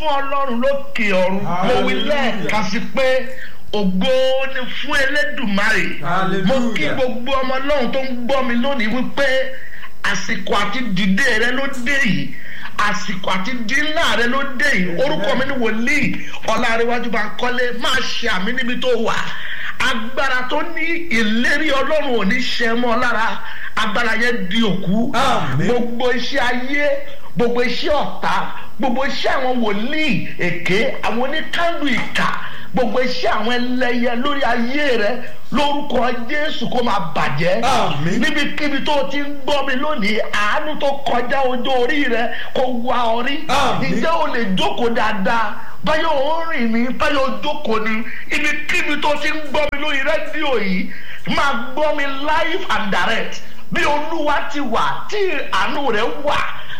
fún ọlọ́run lókè ọ̀run mo wí lẹ́ẹ̀kan sí pé ògo ni fún elédùmarè mo kí Hallelujah. gbogbo ọmọ ọlọ́run tó ń gbọ́ mi lónìí wípé àsìkò àti dìde rẹ ló dé yìí àsìkò àti dínlá rẹ ló dé yìí orúkọ mi ni wòlíì ọlárẹwájú bá ń kọ́lé máa ṣe àmì níbi tó wà agbára tó ní ìlérí ọlọ́run ò ní ṣe mọ́ lára agbára yẹn di òkú Àmín. gbogbo iṣẹ́ ayé gbogbo iṣẹ́ ọ̀tá gbogbo iṣẹ́ àwọn wòlíì èké àwọn oníkàndù ìkà gbogbo iṣẹ́ àwọn ẹlẹ́yẹ lórí ayé rẹ lórúkọ jésù kó máa bàjẹ́ Àmín. níbikíbi tó o ti ń gbọ́ mi lónìí àánú tó kọjá ojú orí rẹ kó wá ọ rí Àmín. ǹjẹ́ o lè jókòó dáadáa báyọ̀ ó rìn ní báyọ̀ ó jókòó ní ibikíbi tó o ti ń gbọ́ mi lórí rédíò yìí máa gbọ́ mi live and direct bí olúwa ti wà tí àánú rẹ̀ wà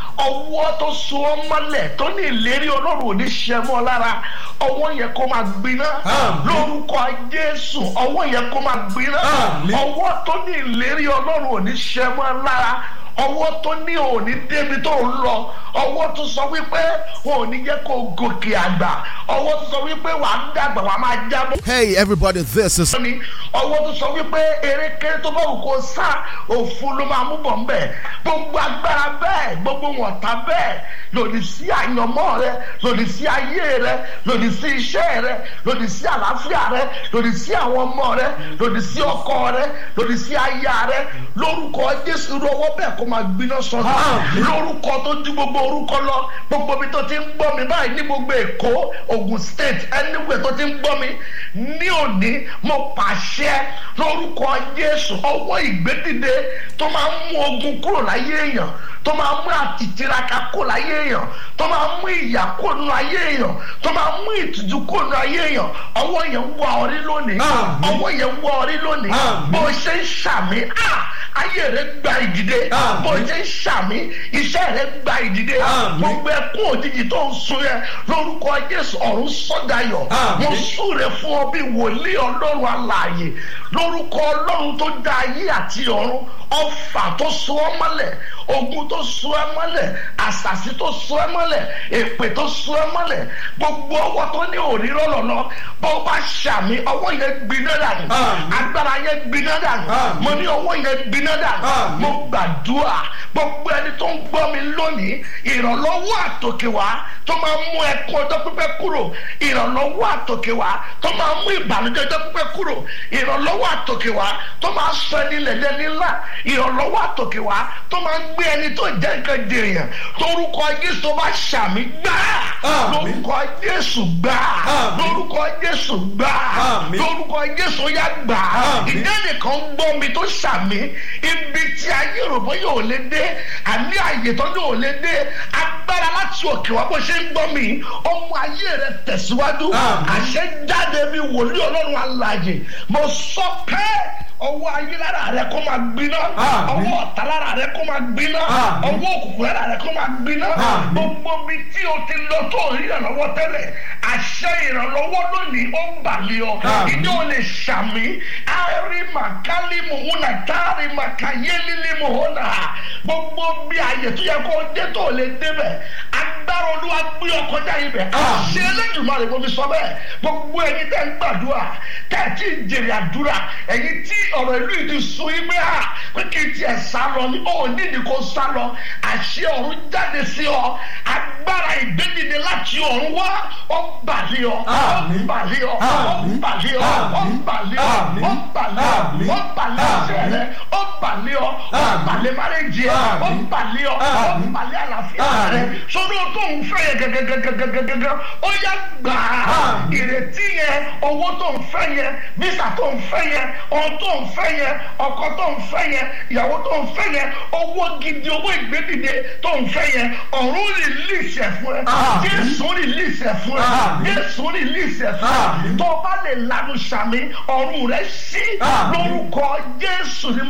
ọwọ́ tó so ọ́ mọ́lẹ̀ tó ní ìlérí ọlọ́run ò ní ṣe mọ́ lára ọwọ́ yẹn kó máa gbiná Àmín. lórúkọ jésù ọwọ́ yẹn kó máa gbiná Àmín. ọwọ́ tó ní ìlérí ọlọ́run ò ní ṣe mọ́ lára ọwọ́ tó ní òní débi tó ń lọ ọwọ́ tó sọ wípé òní jẹ́ kó gòkè àgbà ọwọ́ tó sọ wípé wà á dàgbà wà á máa jábọ́ Hey everybody, this is ni ọwọ́ tó sọ wípé erékeré tó bá wù kó sá òfun ló máa mú bọ̀ ńbẹ̀ gbogbo agbára bẹ́ẹ̀ gbogbo wọ̀ntá bẹ́ẹ̀ lòdì sí àyànmọ́ rẹ lòdì sí ayé rẹ lòdì sí iṣẹ́ rẹ lòdì sí àlàáfíà rẹ lòdì sí àwọn ọmọ rẹ lòdì sí ọkọ rẹ lòdì sí aya rẹ lórúkọ jésù irú ọwọ́ bẹ́ẹ̀ kó máa gbiná sọnù Àmín. lórúkọ tó ju gbogbo orúkọ lọ gbogbo ibi tó ti ń gbọ́ mi báyìí ní gbogbo èkó ogun state anywhere tó ti ń gbọ́ mi ní òní mo pàṣẹ lórúkọ jésù ọwọ́ ìgbédìde tó máa ń mú ogun kúrò láyé èèyàn tó máa ń mú àtìtìraka kúrò láyé èèyàn tó máa ń mú ìyà kúrò nínú ayé èèyàn tó máa ń mú ìtìjú kúrò nínú ayé èèyàn ọwọ́ yẹn wọ orí lónìí Àmín. ọwọ́ yẹn wọ orí lónìí Àmín. bó ṣe ń ṣàmì ah, ayé rẹ gba ìdìde Àmín. bó ṣe ń ṣàmì iṣẹ́ rẹ gba ìdìde Àmín. gbogbo ẹkún òjijì tó ń sun yẹn lórúkọ jésù ọ̀run sọ́dayọ̀ Àmín. mo súre fún ọ bí wòlíì ọlọ́run alààyè lórúkọ ọlọ́run tó dá ayé àti ọ̀run ọfà tó so ọ́ mọ́lẹ̀ ogun tó so ẹ́ mọ́lẹ̀ àṣàṣì tó so ẹ́ mọ́lẹ̀ èpè tó so ẹ́ mọ́lẹ̀ gbogbo ọwọ́ tó ní òrírọ́ lọ́nà bó bá ṣàmì ọwọ́ yẹn gbiná dànù Àmín. agbára yẹn gbiná dànù Àmín. mo ní ọwọ́ yẹn gbiná dànù Àmín. mo gbàdúrà gbogbo ẹni tó ń gbọ́ mi lónìí ìrànlọ́wọ́ àtòkè wá tó máa ń mú ẹkún ọjọ́ pípẹ́ kúrò ìrànlọ́wọ́ àtòkè wá tó máa ń mú ìbànújẹ́ ọjọ́ pípẹ́ kúrò ìrànlọ́wọ́ àtòkè wá tó máa ń sọ ẹni lẹ̀lẹ́ nílá ìrànlọ́wọ́ àtòkè wá tó máa ń gbé ẹni tó jẹ́ nǹkan dèèyàn lórúkọ jésù tó bá ṣàmì gbà Àmín. lórúkọ jésù gbà Àmín. lórúkọ jésù gbà Àmín. lórúkọ jésù yá gbà Àmín. ìdá nìkan gbọ́ mi tó ṣàmì ibi tí ayé rògbò yóò lé dé àní àyè tó yóò lé dé agbára láti òkè wá bó ṣe ń gbọ́ mi ọmọ ayé rẹ tẹ̀síwájú Àmín. àṣẹ jáde mi wòlíì ọlọ́run alàyè mo sọ pé ọwọ́ ayé lára rẹ kó máa gbiná Àmín. ọwọ́ ọ̀tá lára rẹ kó máa gbiná Àmín. ọwọ́ òkùnkùn lára rẹ kó máa gbiná Àmín. gbogbo mi tí o ti lọ tó rí ìrànlọ́wọ́ tẹ́lẹ̀ àṣẹ ìrànlọ́wọ́ lónìí ó ń bàlẹ́ ọ Àmín. ìdí ò lè ṣàmì àárí màkálí mòhúnà táàrí màkàyélílí mòhúnà gbogbo bí àyè tó yẹ kó o dé tó o lè débẹ̀ agbára olúwa gbé ọ kọjá ibẹ̀ Àmín. àṣẹ Elédùmarè mo fi sọ bẹ́ẹ̀ gbogbo ẹ̀yin tẹ́ ń gbàdúrà tẹ́ ẹ̀ tí ń jèrè àdúrà ẹ̀yin tí ọ̀rọ̀ ìlú yìí ti sun yín pé à pé kí n tiẹ̀ sá lọ ni ó nídìí kó sá lọ àṣẹ ọ̀run jáde sí ọ agbára ìgbédìde láti ọ̀run wá ó bàlẹ́ ọ ó Àmín. bàlẹ́ ọ ó Àmín. bàlẹ́ ọ ó Àmín. bàlẹ́ ọ Àmín. ó bàlẹ́ ọ Àmín. ó bàlẹ́ ọ̀sẹ̀ rẹ ó bàlẹ́ ọ ó Àmín. bàlẹ́ márẹ́jì ẹ ó Àmín. bàlẹ́ ọ ó Àmín. bàlẹ́ àlàáfíà rẹ Àmín. sọdọ́ tó ń fẹ́ yẹ gẹ́gẹ́gẹ́gẹ́gẹ́gẹ́ ó yá gbà á Àmín. ìrètí yẹn owó tó ń fẹ́ yẹn bísà tó ń fẹ́ yẹn ohun tó ń fẹ́ yẹn ọkọ tó ń fẹ́ yẹn ìyàwó tó ń fẹ́ yẹn owó gidi owó ìgbédìde tó ń fẹ́ yẹn ọ̀run rìlíìsì ẹ̀ fún ẹ Àmín. jésù rìlíìsì ẹ̀ fún ẹ Àmín. jésù rìlíìsì ẹ̀ fún ẹ Àmín. tó o bá lè lanu sàmì ọ̀run rẹ sí Àmín. lórúkọ jésù ni mo pàṣẹ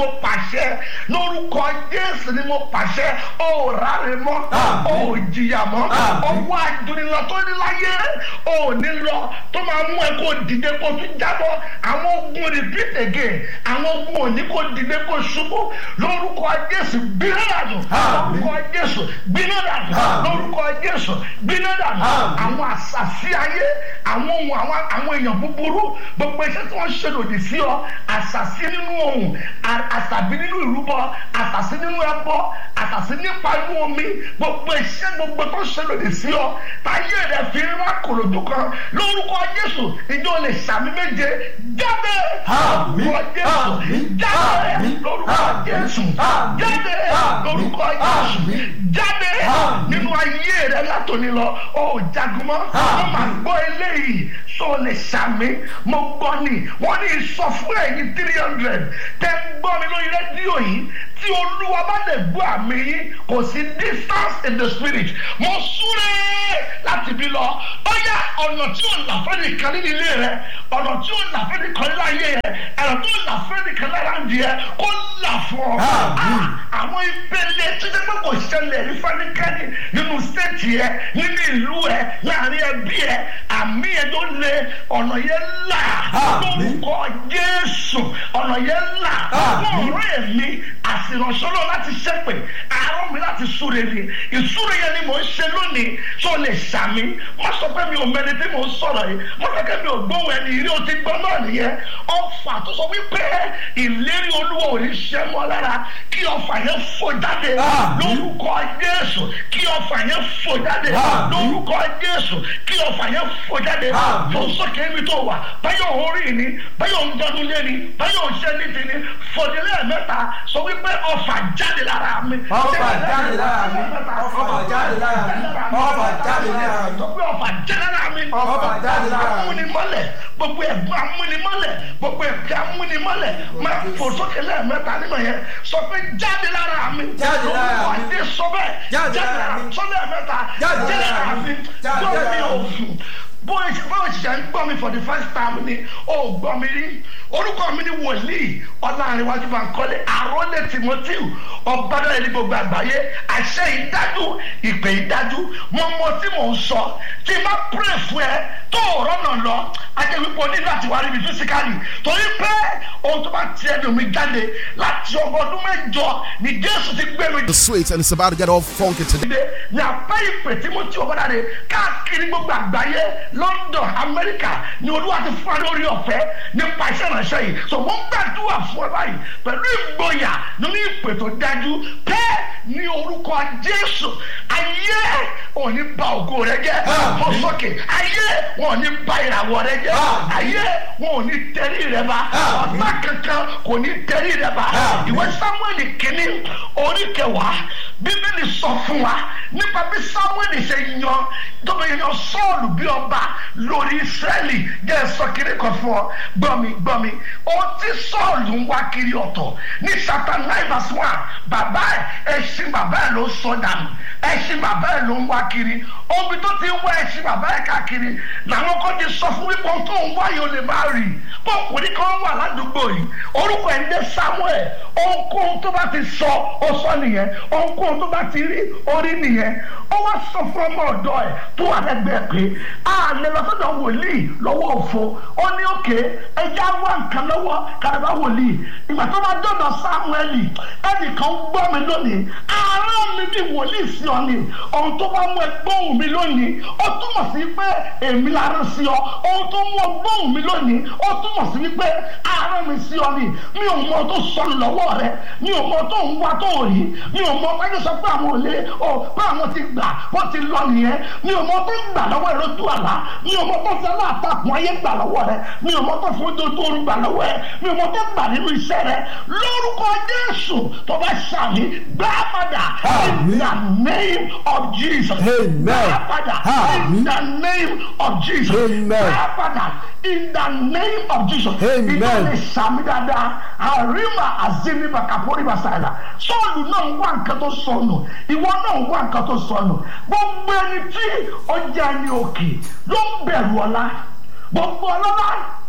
pàṣẹ lórúkọ jésù ni mo pàṣẹ ó ráre mọ́ ó jìyà mọ́ ọwọ́ àdúnilọ tó ní láyé ó ní lọ tó máa mú ẹ kó dìde kó tún jábọ́ àwọn ogun repeat again àwọn ogun òní kó dìde kó ṣubú lórúkọ jésù gbiná dànù lórúkọ jésù gbiná dànù lórúkọ jésù gbiná dànù àwọn àṣàṣì ayé àwọn ohun àwọn àwọn èèyàn búburú gbogbo iṣẹ́ tí wọ́n ṣe lòdì sí ọ àṣàṣì nínú ohun àṣàbí nínú ìrúbọ àṣàṣì nínú ẹbọ àṣàṣì nípa inú omi gbogbo iṣẹ́ gbogbo tó ṣe lòdì sí ọ táyé rẹ fi ń wá kòròdú kan lórúkọ jésù ìjọ lè ṣàmì méje jáde lórúkọ jésù jáde lórúkọ jésù jáde lórúkọ jésù jáde nínú ayé rẹ látòní lọ ó jagunmọ́ wọ́n máa gbọ́ eléyìí sọ lè ṣàmì mo gbọ́ ni wọ́n ní sọ fún ẹ̀yin three hundred tẹ́ ń gbọ́ mi lórí rédíò yìí tí olúwa bá lè gbọ́ àmì yín kò sí distance in the spirit mo súré láti bí lọ bóyá ọ̀nà tí ò là fẹ́ nìkan nínú ilé rẹ ọ̀nà tí ò là fẹ́ nìkan nínú ayé rẹ ẹ̀rọ tó là fẹ́ nìkan lára ń di ẹ kó là fún ọ. àwọn ìpele títí pé kò ṣẹlẹ̀ ní fẹ́nikẹ́ni nínú stéètì ẹ nínú ìlú ẹ láàrin ẹbí ẹ àmì ẹ tó lé ọ̀nà yẹn là lórúkọ jésù ọ̀nà yẹn là fún ọ̀rọ̀ èmi àsìrànṣọ́lọ́ láti ṣẹ́pẹ̀ àárọ̀ mi láti súre ni ìsúre yẹn ni mò ń ṣe lónìí tó lè ṣàmì wọ́n sọ pé mi ò mẹni tí mò ń sọ̀rọ̀ yìí wọ́n sọ pé mi ò gbóhùn ẹni ìrí o ti gbọ́ náà nìyẹn ọfà tó sọ wípé ìlérí olúwa ò ní ṣẹ́ mọ́ lára kí ọfà yẹn fò jáde lórúkọ jésù kí ọfà yẹn fò jáde lórúkọ jésù kí ọfà yẹn fò jáde fò sókè mi tó wà báyọ̀ orí ni báyọ̀ ń dọdún lé ni báyọ̀ ń ṣẹ́ ní ti ni fòdílé mẹ́ta sọ wípé ọfà jáde lára mi. ọfà jáde lára mi ọfà jáde lára mi ọfà jáde lára mi. sọ pé ọfà jáde lára mi. ọfà jáde lára mi. amúnimọ́lẹ̀ gbogbo ẹ̀gbọ́n amúnimọ́lẹ̀ gbogbo ẹ̀gbọ́n amúnimọ́lẹ̀ máa fò sókè lẹ́ẹ̀mẹ́ta nínú yẹn sọ pé jáde lára mi. Jáde lára mi. lórúkọ Jésù sọ bẹ́ẹ̀ Jáde lára mi. sọ lẹ́ẹ̀mẹ́ta Jáde lára mi. Jáde gbọ́ mi lára ò mi. fún bóyá báwo ṣiṣẹ́ ń gbọ́ mi for the first time ni ó gbọ́ mi rí orúkọ mi ni wòlíì ọlárinwájú bá ń kọ́lé àrólé timothy ọ̀bádọ́lẹ̀ ní gbogbo àgbáyé àṣẹ ìdájú ìpè ìdájú mo mọ tí mò ń sọ tí n bá pray fún ẹ tó ọ̀rọ̀ náà lọ ajẹ́ wípé o ní láti wá ríbi physically torí pé ohun tó bá ti ẹnu mi jáde láti ọgbọ̀n ọdún mẹ́jọ ni jésù ti gbé mi The sweet and it's about to get all funky today. dìde ní apá ìpè tí mo ti ọ̀bọ̀dà rẹ̀ káàkiri gbogbo àgbáyé london amẹ́ríkà ni olúwa ti fún wa lórí ọ̀fẹ́ nípa iṣẹ́ ìránṣẹ́ yìí so mo ń gbàdúrà fún ẹ báyìí pẹ̀lú ìgboyà nínú ìpè tó dájú pé ní orúkọ jésù ayé òní ba ògo rẹ jẹ́ fọ́ sókè ayé wọn ò ní ba ìràwọ̀ rẹ jẹ́ ayé wọn ò ní tẹ̀rí rẹ bá ọ̀tá kankan kò ní tẹ̀rí rẹ bá ìwé samuel kìíní orí kẹwàá bíbélì sọ fún wa nípa bí samuel ṣe yan tóbi yan sọ́ọ̀lù bí ọba lórí israẹli jẹ́ sọ kiri kan fún ọ gbọ́mi gbọ́mi ohun tí sọ́ọ̀lù ń wá kiri ọ̀tọ̀ ní chapter nine verse one bàbá ẹ̀ ẹṣin bàbá ẹ̀ ló sọ dànù ẹṣin bàbá ẹ̀ ló ń wá kiri omi tó ti ń wá ẹṣin bàbá ẹ̀ káàkiri làwọn kan ti sọ fún wípé ohun tó ń wá yìí ó lè má rí i ọkùnrin kan wà ládùúgbò yìí orúkọ ẹ̀ ń dé samuel ohunkóhun tó bá ti sọ ó sọ nìyẹn ohunkóhun tó bá ti rí orí nìyẹn ó wá sọ fún ọmọ ọ̀dọ́ ẹ̀ tó wà lẹ́gbẹ̀ẹ́ pé a lè lọ sọ́dọ̀ wòlíì lọ́wọ́ òfo ó ní òkè ẹja wá nǹkan lọ́wọ́ kàdàbà wòlíì ìgbà tó bá dọ̀dọ̀ samueli ẹnìkan gbọ́ mi lónìí àárọ̀ mi bí wòlíì sí ọ ni ohun tó bá mú ẹ gbóhùn mi lónìí ó túmọ̀ sí pé èmi la rán sí ọ ohun tó mú ọ gbóhùn mi lónìí ó túmọ̀ sí wípé àárọ̀ mi sí ọ ni mi ò mọ tó sọnù lọ́wọ́ rẹ mi ò mọ tó ń wá tó rí mi ò mọ pé sọ pé àwọn òlé ọ pé àwọn ti gbà wọ́n ti lọ nìyẹn mi ò mọ tó ń gbà lọ́wọ́ rẹ lójú àlá mi ò mọ tó fi aláàtàkùn ayé gbà lọ́wọ́ rẹ mi ò mọ tó fi ojú tó ń gbà lọ́wọ́ rẹ mi ò mọ tó gbà nínú iṣẹ́ rẹ lórúkọ Jésù tó bá ṣàmì gbá padà in the name of Jesus Amen. gbá padà in the name of Jesus Amen. gbá padà in the name of Jesus Amen. ìtọ́lẹ̀ sàmì dáadáa àríwá àzẹ́mi bàkàpọ̀rí bàṣàlà sọ́ọ̀lù náà ń wá nǹkan tó sọnù ìwọ náà ń wá nǹkan tó sọnù gbogbo ẹni tí ọjà ẹni òkè ló ń bẹ̀rù ọ̀la gbogbo ọlọ́lá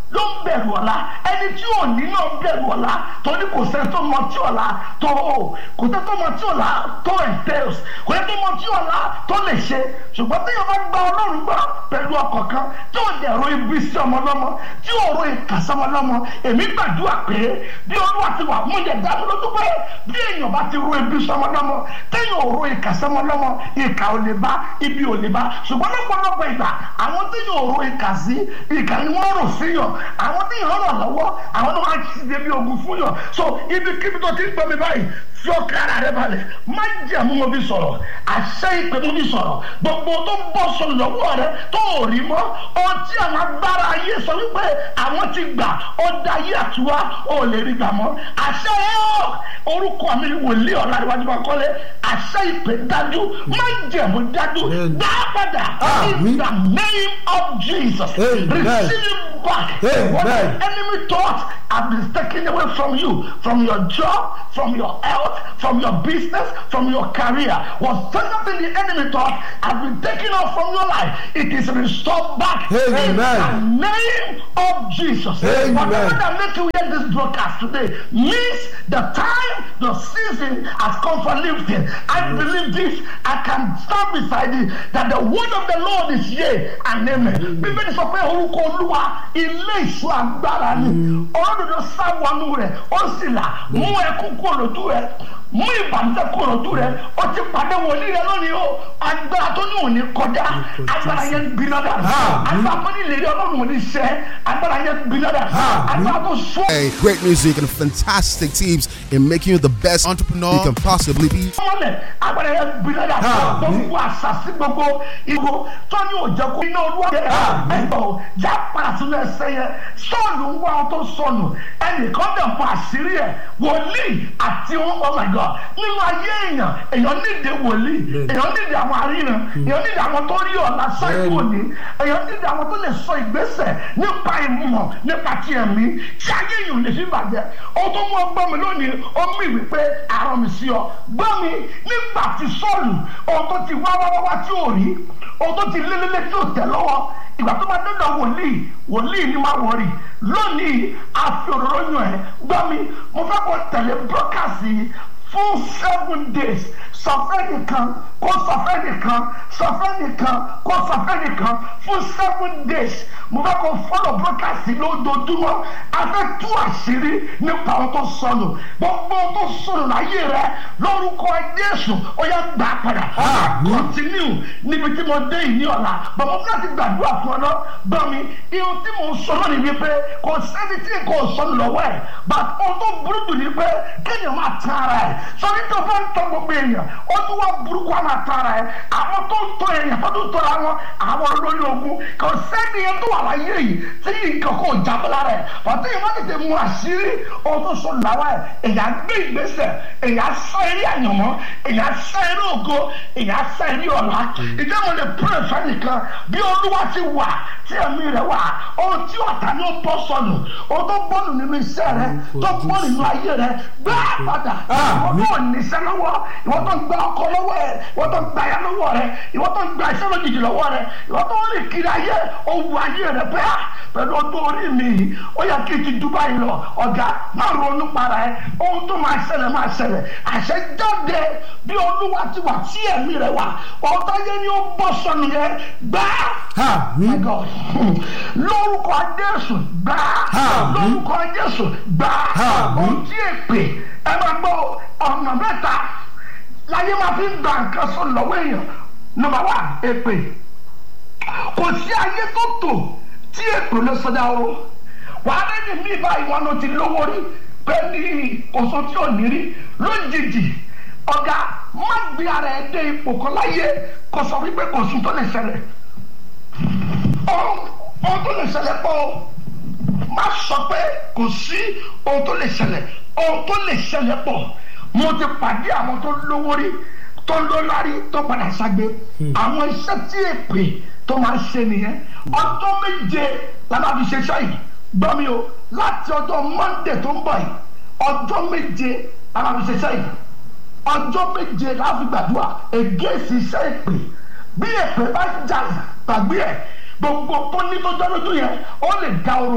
ló ń bẹ̀rù ọ̀la ẹni tí ò ní náà bẹ̀rù ọ̀la torí kò sẹ́ tó mọ tí ọ̀la tó o kò sẹ́ tó mọ tí ọ̀la tó entails kò sẹ́ tó mọ tí ọ̀la tó lè ṣe ṣùgbọ́n tí yóò bá gba ọlọ́run gbọ́ pẹ̀lú ọkọ̀ kan tí ò dẹ̀ ro ibi sí ọmọ lọ́mọ tí ò ro ìkà sọmọ lọ́mọ èmi gbàdúrà pé bí olúwa ti wà mú yẹ dájú lójú pé bí èèyàn bá ti ro ibi sọmọ lọ́mọ téèyàn ò ro ìkà sọmọ lọ́mọ ìkà ò lè bá ibi ò lè bá ṣùgbọ́n lọ́pọ̀lọpọ̀ ìgbà àwọn téèyàn ò ro ìkà sí ìkà ni wọ́n rò síyàn àwọn téèyàn ràn lọ́wọ́ àwọn tó máa ti ṣe bí ogun fún yàn so ibikíbi tó ti ń gbọ́ mi báyìí fi ọkàn ara rẹ balẹ̀ má jẹ́ mú mo fi sọ̀rọ̀ àṣẹ ìpè mo fi sọ̀rọ̀ gbogbo tó ń bọ̀ sọ lọ́wọ́ rẹ tó ò rí mọ́ ọtí àwọn agbára ayé sọ wípé àwọn ti gbà ọ̀dà ayé àtiwá ò lè rí gbà mọ́ àṣẹ ẹ̀ orúkọ mi wòlíì ọ̀la ìwájú máa kọ́lé àṣẹ ìpè dájú má jẹ́ mo dájú gbá padà in the name of Jesus receive back what the enemy thought have been taken away from you from your job from your health from your business from your career whatever the enemy thought has been taken off from your life it is restored back Amen. in the name of Jesus Amen. whatever that make you hear this broadcast today means the time the season has come for lifting I believe this I can stand beside it that the word of the Lord is yea and amen bíbélì sọ pé orúkọ olúwa ilé ìṣọ́ agbára ni ọlọ́dọ̀dọ̀ sá wọnú rẹ̀ ó sì là mú ẹkún kúrò lójú rẹ̀ mú ìbànújẹ́ kúrò lójú rẹ̀ ó ti pàdé wòlíì rẹ̀ lónìí o agbára tó ní òní kọjá agbára yẹn gbiná dà agbára tó ní ìlérí ọlọ́run òní ṣẹ agbára yẹn gbiná dà agbára tó sọ. Hey, great music and fantastic teams in making you the best entrepreneur you can possibly be. mọ́lẹ̀ agbára yẹn gbiná dà gbogbo àṣàṣì gbogbo ìgò tó ní òjẹ́ kó iná olúwa jẹ́ ẹ̀gbọ́n já padà sínú ẹsẹ̀ yẹn sọ́ọ̀lù ń wá ọ tó sọnù ẹnìkan dẹ̀ mọ àṣírí ẹ̀ wòlíì àti oh my god nínú ayé èèyàn èèyàn nídìí wòlíì èèyàn nídìí àwọn aríran èèyàn nídìí àwọn tó rí ọ̀la sáìkò ní èèyàn nídìí àwọn tó lè sọ ìgbésẹ̀ nípa ìmọ̀ nípa ti ẹ̀mí tí ayé èèyàn lè fi bàjẹ́ ó tó mú ọgbọ́n mi lónìí ó mú ìwé pé àrùn mi sí ọ gbọ́ mi nígbà tí sọ́ọ̀lù ohun tó ti wá wá wá wá tí ò rí ohun tó ti lélẹ́lẹ́ tí ò tẹ̀ lọ́wọ́ ìgbà tó máa dọ́dọ̀ wòlíì wòlíì ni máa wọ̀rì lónìí àfi òróró yàn ẹ́ gbọ́ mi mo fẹ́ kó tẹ̀lé brókàsì fún seven days sọfẹ́ nìkan kó sọfẹ́ nìkan sọfẹ́ nìkan kó sọfẹ́ nìkan fún seven days mo fẹ́ kó fọ́lọ̀ brókàsì lójoojúmọ́ a fẹ́ tú àṣírí nípa ohun tó sọnù gbogbo ohun tó sọnù láyé rẹ lórúkọ Jésù ó yẹ gbà padà continue níbi tí mo dé yìí ní ọ̀la bàbá mi láti gbàdúrà fún ọ náà bá mi ihun tí mo sọ náà ni wípé kò sẹ́ni tí kò sọnù lọ́wọ́ ẹ̀ but ohun tó burú jù ni pé kéèyàn máa tán ara ẹ̀ sọrí tó fẹ́ ń tọ́ gbogbo èèyàn ó tún wá burúkú á máa tán ara ẹ̀ àwọn tó ń tọ́ èèyàn tó tún tọ́ra wọn àwọn olórí ogun kò sẹ́ni yẹn tó wà láyé yìí tí nǹkan kò jábọ́ lára ẹ̀ pàtó yìí má tètè mú àṣírí ohun tó sọ làwọn ẹ̀ èèyàn gbé ìgbésẹ̀ èèyàn sá eré àyànmọ́ èèyàn sá eré ògo èèyàn sá eré ọ̀la ìjọba mo lè pray fẹ́ nìkan bí olúwa ti wà tí ẹ̀mí rẹ̀ wà ohun tí ọ̀tá ní ó bọ́ sọnù ohun tó bọ́ọ̀nù nínú iṣẹ́ rẹ̀ tó bọ́ nínú ayé rẹ̀ gbá padà ìwọ tó níṣẹ́ lọ́wọ́ ìwọ tó ń gba ọkọ lọ́wọ́ ẹ̀ ìwọ tó ń gba aya lọ́wọ́ rẹ̀ ìwọ tó ń gba iṣẹ́ lójijì lọ́wọ́ rẹ̀ ìwọ tó ń rìn kiri ayé owó ayé rẹ̀ bẹ́ẹ̀ pẹ̀lú ọdún orí mi yìí ó yẹ kí n ti Dubai lọ ọ̀gá máa ronú para ẹ̀ ohun tó máa ṣẹlẹ̀ máa ṣẹlẹ̀ àṣẹ jáde bí olúwa ti wà tí ẹ̀mí rẹ̀ wà ọ̀tá yẹn ni ó bọ́ sọnù yẹn gbá my God lórúkọ Jésù gbá lórúkọ Jésù gbá ohun tí èpè ẹ máa gbọ́ ọ̀nà mẹ́ta láyé máa fi ń gba nǹkan sọ lọ́wọ́ èèyàn nọ́mbà wà èpè kò sí ayé tó tò tí èpè ló sọdá o wàá lẹ́ni mí báyìí wọn ló ti lówó rí pẹ́ẹ́lí kòsó tí ò ní rí lójijì ọ̀gá má gbé ara ẹ̀ dé ipò kan láyé kò sọ wípé kò sùn tó lè ṣẹlẹ̀ ohun tó lè ṣẹlẹ̀ pọ̀ má sọ pé kò sí ohun tó lè ṣẹlẹ̀ ohun tó lè ṣẹlẹ̀ pọ̀ mo ti pàdé àwọn tó lówó rí tó lólárí tó padà ságbe àwọn iṣẹ́ tí èpè tó máa ń ṣe nìyẹn ọjọ́ méje la máa fi ṣe iṣẹ́ yìí gbọ́ mi o láti ọjọ́ monde tó ń bọ̀ yìí ọjọ́ méje la máa fi ṣe iṣẹ́ yìí ọjọ́ méje la fi gbàdúrà ègéèsì iṣẹ́ èpè bí èpè bá jà gbàgbé ẹ̀ gbogbo tó ní tó jọ́ lójú yẹn ó lè da oró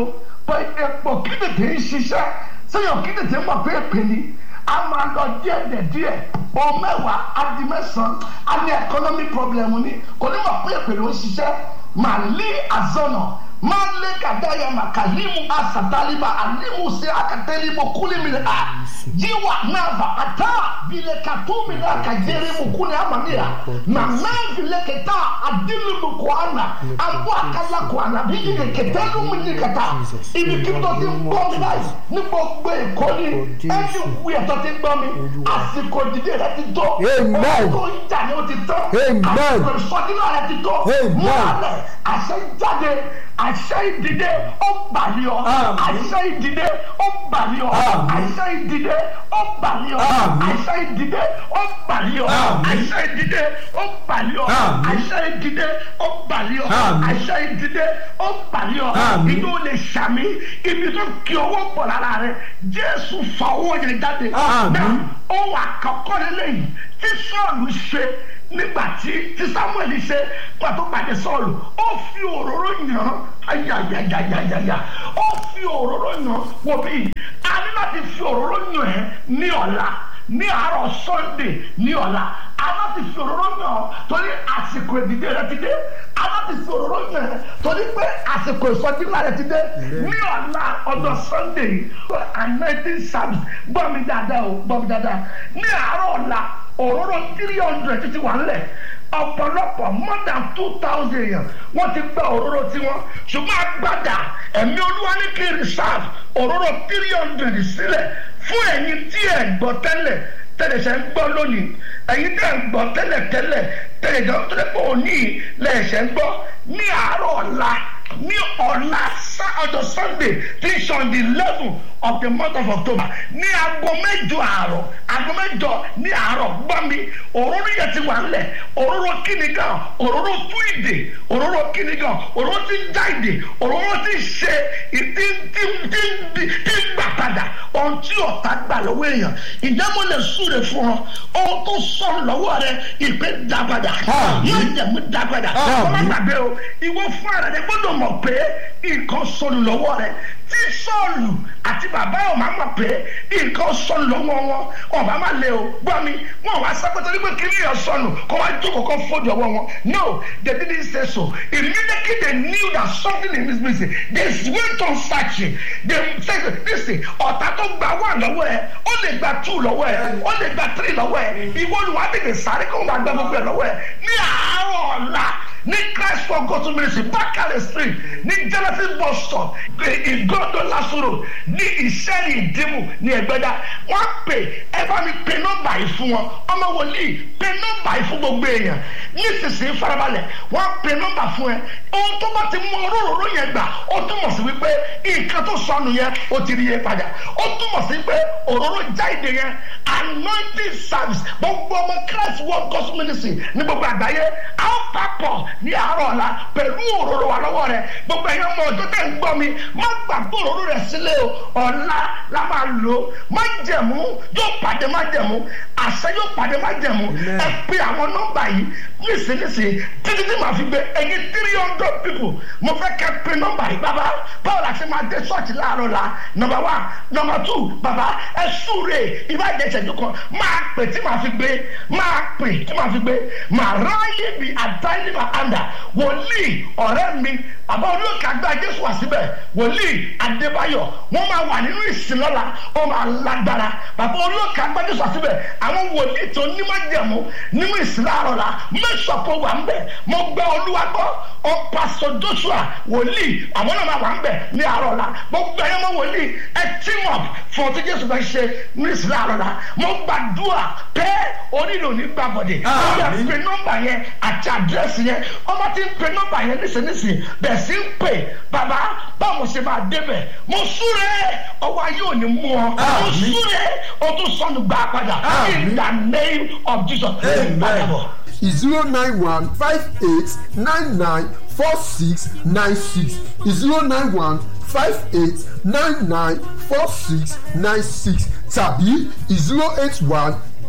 pé epo kí tètè ń ṣiṣẹ́ sẹ́yìn kí tètè mọ̀ pé èpè ni a máa lọ díẹ̀ díẹ̀ díẹ̀ ohun mẹ́wàá adi mẹ́sàn-án a ní economic problem ni kò ní mọ̀ pé èpè ló ń ṣiṣẹ́ màlí àzọ̀nà máa lé kàdáyà màkàlímù àsàtàlíbà àlímù sí akatẹ́límù kúlímì à yíwà náà bà àtà bìlẹ̀ kàtúmì náà kàjẹ́rìmù kúlẹ̀ àmàmìyà màmá bìlẹ̀ kẹta àdínlùmù kọ́ànà àbọ̀ àkàlà kọ́ànà bí yìí kẹtẹ́lùmù ní kẹta ibi kí tó ti ń gbọ́ mi báyìí ní gbogbo èkó ni ẹni wú ẹ̀tọ́ ti ń gbọ́ mi àsìkò dídé rẹ ti tó Amen. ọkọ̀ ìjà ni ó ti tán Amen. àsìkò ìsọdínà rẹ ti tó Amen. mú alẹ̀ àṣẹ jáde àṣẹ ìdìde ó bàlí ọ Àmín. àṣẹ ìdìde ó bàlí ọ Àmín. àṣẹ ìdìde ó bàlí ọ Àmín. àṣẹ ìdìde ó bàlí ọ Àmín. àṣẹ ìdìde ó bàlí ọ Àmín. àṣẹ ìdìde ó bàlí ọ Àmín. àṣẹ ìdìde ó bàlí ọ Àmín. inú lè ṣàmì ibi tó kí owó pọ̀ lára rẹ jésù fa owó yẹn jáde Àmín. náà ohun àkọ́kọ́ lélẹ́yìn tí sọ́ọ̀lù ṣe nígbà tí tí samuel ṣe pàtó pàdé sọ́ọ̀lù ó fi òróró yàn ayayayayaya ó fi òróró yàn wò bí a ní láti fi òróró yàn ẹ́ ní ọ̀la ní àárọ̀ sunday ní ọ̀la a láti fi òróró yàn ọ́ torí àsìkò ìdílé rẹ ti dé a láti fi òróró yàn ẹ́ torí pé àsìkò ìsọdínlá rẹ ti dé ní ọ̀la ọjọ́ sunday anointing service gbọ́ mi dáadáa o gbọ́ mi dáadáa ní àárọ̀ ọ̀la òróró three hundred títí wà ńlẹ̀ ọ̀pọ̀lọpọ̀ more than two thousand èèyàn wọ́n ti gba òróró tiwọn ṣùgbọ́n agbada ẹ̀mí olúwa ní kí n reserve òróró three hundred sílẹ̀ fún ẹ̀yin tí ẹ̀ gbọ́ tẹ́lẹ̀ tẹ́lẹ̀ ṣe ń gbọ́ lónìí ẹ̀yin tẹ́ ń gbọ́ tẹ́lẹ̀ tẹ́lẹ̀ tẹ́lẹ̀ jọ tó lẹ́pọ̀ òní lẹ́ẹ̀ṣẹ̀ ń gbọ́ ní àárọ̀ ọ̀la ní ọ̀la sá- ọjọ́ sunday tí ń ṣe on the eleven of the month of october ní aago mẹ́jọ àárọ̀ aago mẹ́jọ ní àárọ̀ gbọ́ mi òróró yẹn ti wà ńlẹ̀ òróró kíni gan òróró fún ìdè òróró kíni gan òróró ti ń já ìdè òróró ti ń ṣe ìdí tí tí tí tí ń gbà padà ohun tí ọ̀tá gbà lọ́wọ́ èèyàn ìjà mo lè súre fún ọ ohun tó sọ̀rọ̀ lọ́wọ́ rẹ ìpè dá padà Àmín. yóò jẹ̀mú dá padà Àmín. ọmọ gbàgbé o ìwọ fún ara rẹ gbọ́dọ̀ mọ̀ pé nǹkan sọnù lọ́wọ́ rẹ tí sọ́ọ̀lù àti bàbá ọ̀ máa mọ̀ pé nǹkan sọnù lọ́wọ́ wọn ọba máa lé o gbọ́ mi wọn wá sápẹ́tọ́ nígbà kí nìyẹn sọnù kó wá jókòó kó fọ́jú ọwọ́ wọn no they didn't say so immediately they knew that something is missing they went on searching they said listen ọ̀tá tó gba one lọ́wọ́ ẹ ó lè gba two lọ́wọ́ ẹ ó lè gba three lọ́wọ́ ẹ ìwọ ni wàá tètè sáré kó wọn gba gbogbo ẹ lọ́wọ́ ẹ ní àárọ̀ ọ̀la ní christ for god to ministry bakare street ní genesis bus stop ìgọ́dọ̀ lásòrò ní ìṣẹ́ni ìdìmú ní ẹgbẹ́dá wọ́n pè ẹ bá mi pe nọ́mbà yìí fún wọn ọmọ wòlíì pe nọ́mbà yìí fún gbogbo èèyàn nísinsìnyí farabalẹ̀ wọ́n pe nọ́mbà fún ẹ ohun tó bá ti mú òróró yẹn gbà ó túmọ̀ sí wípé nǹkan tó sọnù yẹn ó ti rí yẹn padà ó túmọ̀ sí pé òróró jáde yẹn anointing service gbogbo ọmọ christ world gospel ministry ní gbogbo àgbáyé a ó papọ̀ ní àárọ̀ ọ̀la pẹ̀lú òróró wa lọ́wọ́ rẹ gbogbo ẹ̀yin ọmọ ọjọ́ tẹ̀ ń gbọ́ mi má gbàgbọ́ òróró rẹ sílẹ̀ o ọ̀la la máa lò ó má jẹ̀mú yóò pàdé má jẹ̀mú àṣẹ yóò pàdé má jẹ̀mú ẹ pe àwọn nọ́mbà yìí nísinsìnyí títí tí màá fi gbé ẹ̀yin three hundred people mo fẹ́ kẹ́ pe nọ́mbà yìí bàbá báwo la ṣe máa dé ṣọ́ọ̀ṣì láàárọ̀ la nọ́mbà one nọ́mbà two bàbá ẹ súre ìbàjẹ́ ìṣẹ́jú kan máa pè tí màá fi gbé máa pè tí màá fi gbé màá ráyè bí àdáyé máa àndà wòlíì ọ̀rẹ́ mi bàbá olóòkè àgbà jésù wà síbẹ̀ wòlíì adébáyọ̀ wọ́n máa wà nínú ìsìn lọ́la ó máa lágbára bàbá olóòkè àgbà jésù wà síbẹ̀ àwọn wòlíì tó nímọ̀jẹ̀mú nínú ìsìn láàárọ̀ la mẹ́sọ̀pọ̀ wà ń bẹ̀ mo gbọ́ olúwa gbọ́ ọ pásọ joshua wòlíì àwọn náà máa wà ń bẹ̀ ní àárọ̀ la gbogbo ẹ̀yọ́ mọ́ wòlíì ẹ team up fún ọtí jésù bá ṣe ní ìsìn láàárọ̀ la mo gbàdúrà pé onílò ní gbàbọ̀dẹ̀ ó yẹ Àmín. pé nọ́mbà yẹn àti àdírẹ́sì yẹn ọmọ tí ń pe nọ́mbà yẹn nísinsìnyí bẹ̀ sí ń pè bàbá báwo mo ṣe máa débẹ̀ mo súre ọwọ́ ayé ò ní mú ọ mo Àmín. súre o tún sọnù gbà padà in Àmín. the name of jesus Amen. padà bọ̀. zero nine one five eight nine nine four six nine six zero nine one five eight nine nine four six nine six tàbí zero eight one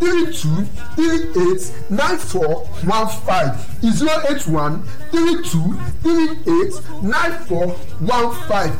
three two three eight nine four one five zero eight one three two three eight nine four one five.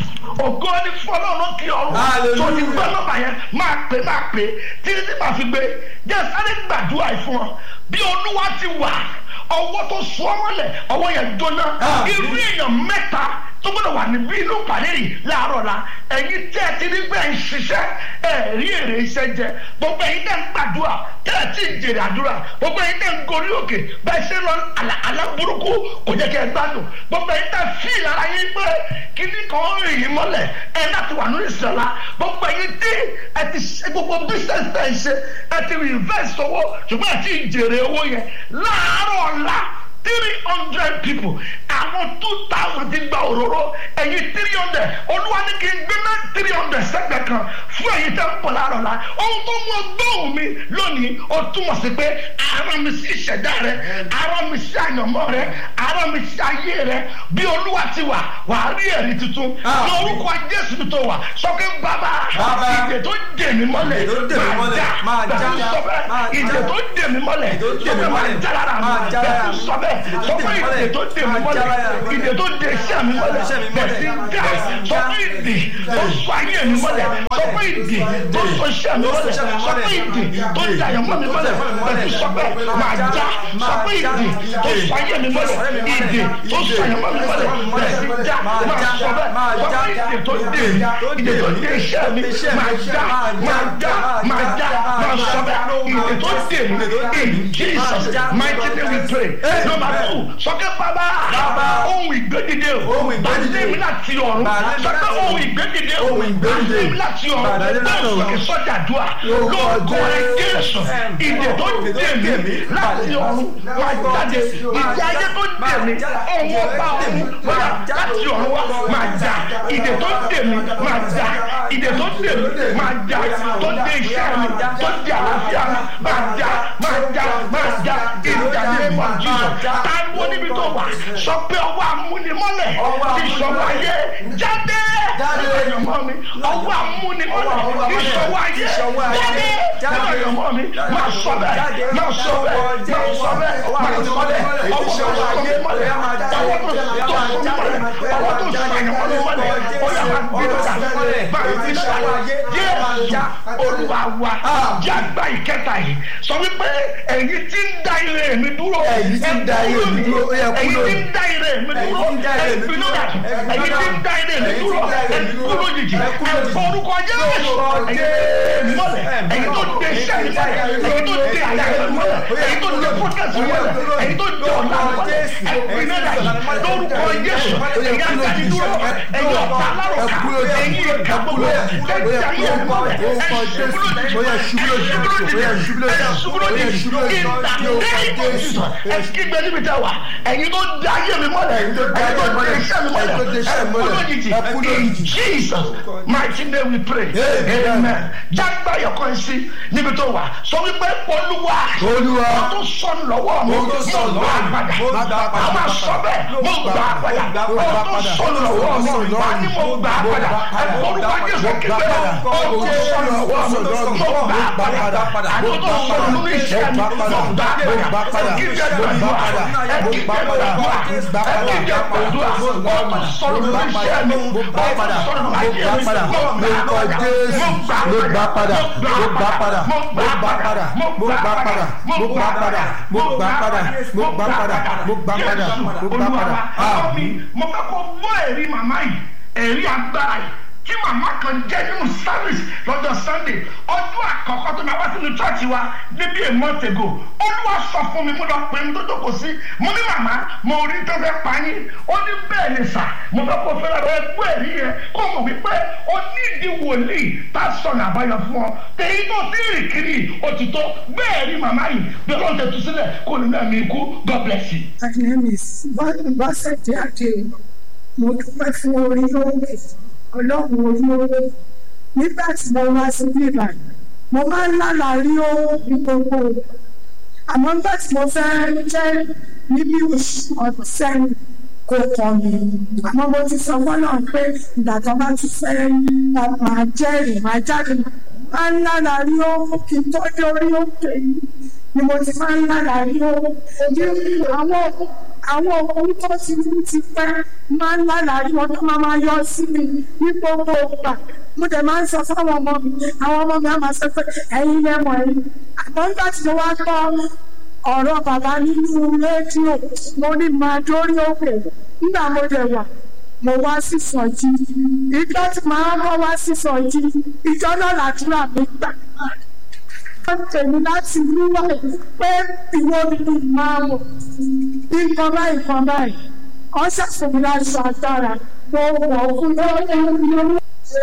ògo ni fọlọ́run kí ọrùn Hallelujah. tó ti gbọ́ nọ́mbà yẹn máa pè máa pè títí tí màá fi gbé jẹ́ sáré gbàdúrà yìí fún ọ bí olúwa ti wà ọwọ́ tó sọ ọ́ mọ́lẹ̀ ọwọ́ yẹn jóná Ah. irú èèyàn mẹ́ta tó gbọ́dọ̀ wà níbí inú pàdé yìí láàárọ̀ la ẹ̀yin tẹ́ ẹ ti ní bẹ́ẹ̀ ń ṣiṣẹ́ ẹ̀ rí èrè iṣẹ́ jẹ gbogbo ẹ̀yin tẹ́ ń gbàdúrà tẹ́ ẹ ti ń jèrè àdúrà gbogbo ẹ̀yin tẹ́ ń gorí òkè bẹ́ẹ̀ ṣe lọ àlà àlà burúkú kò jẹ́ kẹ́ ẹ gbádùn gbogbo ẹ̀yin tẹ́ fi ìlara yín pé kíní kan rìn yín mọ́lẹ̀ ẹ láti wà nínú ìṣẹ̀lá gbogbo ẹ̀yin tí ẹ ti ṣe gbogbo business tẹ́ ẹ ṣe ẹ ti invest owó ṣùgbọ́n ẹ ti jèrè owó yẹn láàárọ̀ ọ̀la three hundred people àwọn two thousand ti gba òróró ẹ̀yin three hundred olúwa ní kí n gbé ná three hundred sẹ́gbẹ̀ kan fún ẹ̀yin tẹ́ ń pọ̀ láàárọ̀ la ohun tó mú ọgbọ́n mi lónìí ó túmọ̀ sí pé ara mi sí ìṣẹ̀dá rẹ ara mi sí àyànmọ́ rẹ ara mi sí ayé rẹ bí olúwa ti wà wà á rí ẹ̀rí tuntun Ah. ní orúkọ jésù tó wà sọ pé bàbá Bàbá. ìdè tó dè mí mọ́lẹ̀ Ìdè tó dè mí mọ́lẹ̀, máa já. bẹ́ẹ̀ sọ bẹ́ẹ̀ Máa já. ìdè tó dè mí mọ́lẹ̀ Ìdè tó dè sọ mí pé máa mọ́lẹ̀. já lára mi Máa já lára bẹ́ẹ̀ mi. sọ bẹ́ẹ̀ Ìdè tó sọ dè pé mí mọ́lẹ̀. ìdè tó dè mí Máa já lára mọ́lẹ̀ mi. ìdè tó dè iṣẹ́ mi mọ́lẹ̀ Iṣẹ́ mi bẹ́ẹ̀ sí mọ́lẹ̀. já Bẹ́ẹ̀ sí sọ já. pé ìdè tó sọ ayé mi mọ́lẹ̀ sọ pé ìdè tó sọ iṣẹ́ mi mọ́lẹ̀ sọ pé ìdè tó dè àyànmọ́ mi mọ́lẹ̀ bẹ́ẹ̀ sí sọ bẹ́ẹ̀ máa já sọ pé ìdè tó sọ ayé mi mọ́lẹ̀ ìdè tó sọ àyànmọ́ mi mọ́lẹ̀ bẹ́ẹ̀ sí já máa sọ bẹ́ẹ̀ sọ pé ìdè tó dè mí ìdè tó dè iṣẹ́ mi máa já máa já máa já máa sọ bẹ́ẹ̀ ìdè tó dè mí in Jesus mighty name we pray number two sọkẹ́ bàbá Bàbá. ohun ìgbédìde o Ohun ìgbédìde. bàdé mi láti ọ̀run Bàdé mi sọkẹ́ láti ohun ìgbédìde o Ohun ìgbédìde. bàdé mi láti ọ̀run Bàdé mi láti bẹ́ẹ̀ ọ̀run. sọkẹ́ sọ́jà dùà Lórúkọ lórúkọ rẹ Jésù ìdè tó dè mí láti ọ̀run wá jáde ìdè ayé tó dè mí ọ̀hún ọba ọ̀hún wá láti ọ̀run wá máa jà ìdè tó dè mí máa jà ìdè tó dè mí máa jà tó dè iṣẹ́ mi tó dè àlàáfíà mi máa jà máa jà máa jà ìdàdé mọ̀ jùlọ táwọn níbi tó wà sọ pé ọwọ́ amúnimọ́lẹ̀ ti sọ̀rọ̀ ayé jáde Jáde. ẹ̀yọ̀mọ́ mi ọwọ́ amúnimọ́lẹ̀ ti sọ̀rọ̀ ayé jáde ẹ̀yọ̀mọ́ mi máa sọ bẹ́ẹ̀ máa sọ bẹ́ẹ̀ máa sọ bẹ́ẹ̀ máa sọ bẹ́ẹ̀ ọwọ́ tó sọ mí mọ́lẹ̀ ọwọ́ tó tó sọ mí mọ́lẹ̀ ọwọ́ tó sọ àyànmọ́ mi mọ́lẹ̀ ó yà máa gbé lọ́dà máa gbé lọ́dà Jésù Olúwa wa jágbá ìkẹta yìí sọ wípé ẹ̀yin tí ń da ire mi dúró Ẹ̀yin tí ń da ire mi dúró, ó yẹ kú ẹ̀yin tí lónìí. ń da ire mi dúró Ẹ̀yin tí ń da ire mi ẹ̀yin dúró. tí ń da ire mi Ẹ̀yin tí ń dúró da ire mi ẹ̀yin dúró. kú lójijì Ẹ kú lójijì. ẹ̀fọ́ orúkọ Jésù Lórúkọ ẹ̀yin tí mọ́lẹ̀ ẹ̀yin tó dé iṣẹ́ mi mọ́lẹ̀ ẹ̀yin tó dé àyà mi mọ́lẹ̀ ẹ̀yin tó dé fọ́kẹ́sì mọ́lẹ̀ ẹ̀yin tó dé ọ̀la mọ́lẹ̀ ẹ̀yin náà dàgbà lórúkọ Jésù ẹ̀yin àgbàdì dúró ẹ̀yin ọ̀tá alárọ̀ká ẹ̀yin ìka gbogbo ẹ̀yin ayé mi mọ́lẹ̀ ẹ̀yin ṣubú lójijì ẹ̀yin ṣubú lójijì ìdàgbé ẹ̀kígbẹ́ níbi tẹ́ wà ẹ̀yin tó dé ayé mi mọ́lẹ̀ ẹ̀yin tó dé iṣẹ́ mi mọ́lẹ̀ ẹ̀kú lójijì in Jesus mighty name we pray amen jágbá yọkọ sí níbi tó wà sọ wípé olúwa Olúwa. mo tó sọnù lọ́wọ́ mi Mo tó sọnù mo gbà á padà mo gbà á padà. a máa sọ bẹ́ẹ̀ mo gbà á padà mo tó sọnù lọ́wọ́ mi wà ní mo gbà á padà ẹ̀kọ́ orúkọ Jésù kékeré o tó sọnù lọ́wọ́ mi mo gbà á padà àti tó sọnù nínú iṣẹ́ mi mo gbà á padà ẹ̀kíjẹ́ gbàdúrà ẹ̀kíjẹ́ gbàdúrà ẹ̀kíjẹ́ gbàdúrà o tó sọnù nínú iṣẹ́ mi o tó sọnù nínú ayé mi mo gbà á padà mo gbà á padà mo gbà padà mo gbà padà mo gbà padà mo gbà padà mo gbà padà mo gbà padà mo gbà padà àmín. mo fẹ́ kó gbọ́ ẹ̀rí màmá yìí ẹ̀rí agbára yìí tí màmá kan jẹ́ nínú service lọ́jọ́ sunday ọdún àkọ́kọ́ tó máa wá sínú chọ́ọ̀chì wa níbi a month ago olúwa sọ fún mi mo lọ pè mí tó jókòó sí mo ní màmá mo rí tó fẹ́ pa yín ó ní bẹ́ẹ̀ ni sà mo fẹ́ kó fẹ́ràn rẹ gbọ́ ẹ̀rí yẹn kó mọ̀ wípé ó ní ìdí wòlíì tá a sọ̀nà àbáyọ fún ọ tèyí tó ti rìn kiri òtítọ́ bẹ́ẹ̀ rí màmá yìí bí ọlọ́run tẹ̀ tú sílẹ̀ kó nínú ẹ̀mí ikú god bless you. My name is Bọ́sẹ̀dé Adéo. Mo dúpẹ́ fún orí oore, ọlọ́run orí oore. Nígbà tí mo wá sí bíbá, mo máa ń lálàá rí owó ní gbogbo. Àmọ́ nígbà tí mo fẹ́ jẹ́ níbi oṣù ọdún sẹ́yìn kò kàn mí. Àmọ́ mo ti sọ fọ́nà pé ìgbà tó bá ti fẹ́ máa jẹ́rìí máa jáde máa ń lálàrí ó kí n tó dé orí òkè yìí ni mo ti máa ń lálàrí ó ojú àwọn àwọn ohun tó ti mú ti pẹ́ máa ń lálàrí ó tó máa máa yọ sí mi ní gbogbo ìgbà mo dẹ̀ máa ń sọ fáwọn ọmọ mi àwọn ọmọ mi á máa sọ pé ẹ̀yin lẹ́mọ̀ ẹ̀yin àmọ́ nígbà tí mo wá gbọ́ ọ̀rọ̀ bàbá nínú rédíò mo ní máa dórí òkè nígbà mo dẹ̀ wà mo wá sí sọ̀jí ìjọ tí màá bọ́ wá sí sọ̀jí ìjọ náà làdúrà mi gbà. wọ́n tèmi láti wíwá pé ìwọ ni mo máa wọ̀ nǹkan báyìí nǹkan báyìí wọ́n ṣàfihàn láṣọ agbára mo wọ̀ fún lọ́wọ́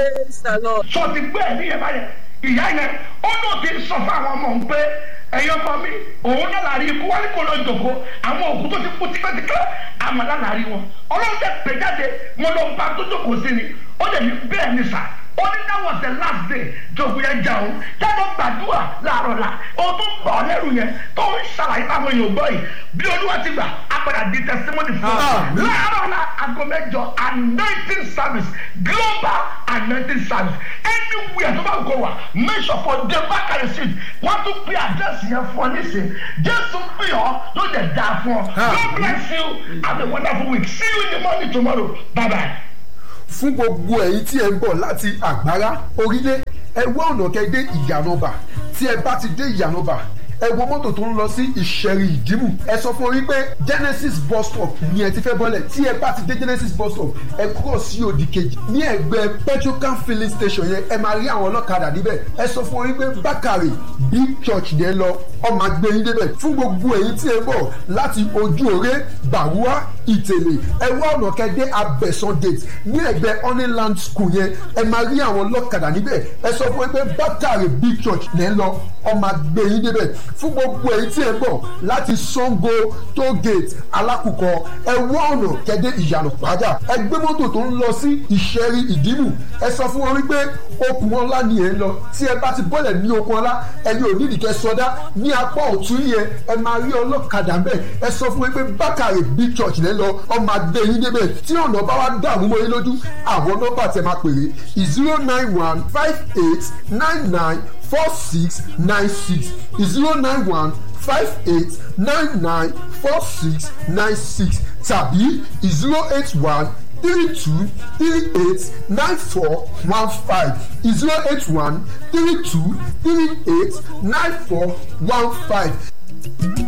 sọ ti gbé ẹ̀ níyẹn báyẹn ìyá yẹn ó ló ti sọ fún àwọn ọmọ òun pé ẹ̀yin ọmọ mi òun náà láàrin ikú wálé kó lọ jòkó àwọn òkú tó ti kú tipẹ́tipẹ́ àmọ́ náà láàrin wọn ọlọ́run tẹ pè jáde mo lọ bá tó jókòó sí ni ó lè ní bẹ́ẹ̀ ni sà ó ní that was the last day jòkó yẹn jà òun jáde gbàdúrà láàárọ̀ la ohun tó ń bọ̀ ọ́ lẹ́rù yẹn tó ń ṣàlàyé fáwọn èèyàn gbọ́ yìí bí olúwa ti gbà á padà di testimony fún un láàárọ̀ la aago mẹ́jọ anointing service global anointing service anywhere tó bá gò wá make sure for the bákàrẹ̀ street wọ́n tún pè àdírẹ́sì yẹn fún ọ nísìn jésù pè ọ́ ló dẹ̀ dáa fún ọ God bless you have a wonderful week see you in the morning tomorrow bye bye. fún gbogbo ẹ̀yin tí ẹ ń bọ̀ láti àgbárá orílẹ̀ ẹ wá ọ̀nà kẹ́ dé ìyànàbà tí ẹ bá ti dé ìyànàbà ẹ wo mọ́tò tó ń lọ sí ìṣẹ̀rì ìdìmú ẹ sọ fún orí pé genesis bus stop ni ẹ ti fẹ́ bọ́lẹ̀ tí ẹ bá ti dé genesis bus stop ẹ kúrò sí òdì kejì ní ẹgbẹ́ petrocan filling station yẹn ẹ máa rí àwọn ọlọ́kadà níbẹ̀ ẹ sọ fún orí pé bákàrè big church yẹn lọ ọmọ agbẹ́yìn débẹ̀ fún gbogbo èyí tí ẹ bọ̀ láti ojú òré bàrúwá ìtẹ̀lẹ̀ ẹ wá ọ̀nà kẹ́dẹ́ abẹ́sán gate ní ẹgbẹ́ honeyland school yẹn ẹ máa rí àwọn ọlọ́kadà níbẹ̀ ẹ sọ fún orí pé bákàrè big church yẹn lọ ọmọ agbẹ́yìn débẹ̀ fún gbogbo èyí tí ẹ bọ̀ láti sango toll gate alákùkọ ẹ wá ọ̀nà kẹ́dẹ́ ìyànà pàjá ẹ gbé mọ́tò tó ń lọ sí ìṣẹ́rí ìdìmú ẹ sọ fún wọn wípé okùn ọlá ni ẹ ń lọ tí ẹ bá ti bọ́lẹ̀ ní okùn ọlá ẹni ò nídìí kẹ sọdá ní apá ọ̀tún yẹn ẹ máa rí ọlọ́kadà ń bẹ̀ ẹ sọ fún wọn pé bákàrè big church lẹ́ lọ ọmọ adé yín débẹ̀ tí ọ̀nà bá wá dààmú mọ́ yín lójú àwọn nọ́mbà tẹ máa pèrè zero nine one five eight nine nine four six nine six zero nine one five eight nine nine four six nine six tàbí zero eight one three two three eight nine four one five zero eight one three two three eight nine four one five.